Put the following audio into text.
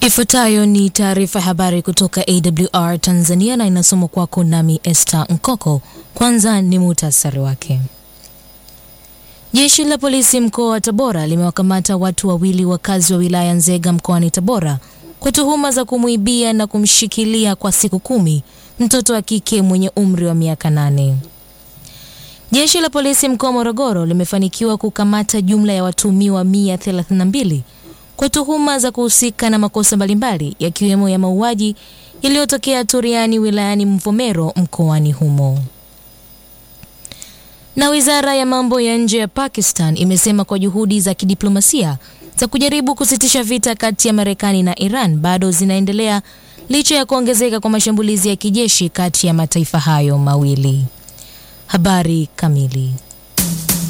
Ifuatayo ni taarifa ya habari kutoka AWR Tanzania na inasomwa kwako nami Esther Nkoko. Kwanza ni muhtasari wake. Jeshi la polisi mkoa wa Tabora limewakamata watu wawili wakazi wa wilaya Nzega mkoani Tabora kwa tuhuma za kumwibia na kumshikilia kwa siku kumi mtoto wa kike mwenye umri wa miaka nane. Jeshi la polisi mkoa wa Morogoro limefanikiwa kukamata jumla ya watuhumiwa 132 kwa tuhuma za kuhusika na makosa mbalimbali yakiwemo ya mauaji yaliyotokea Turiani wilayani Mvomero mkoani humo. Na wizara ya mambo ya nje ya Pakistan imesema kwa juhudi za kidiplomasia za kujaribu kusitisha vita kati ya Marekani na Iran bado zinaendelea licha ya kuongezeka kwa mashambulizi ya kijeshi kati ya mataifa hayo mawili. Habari kamili.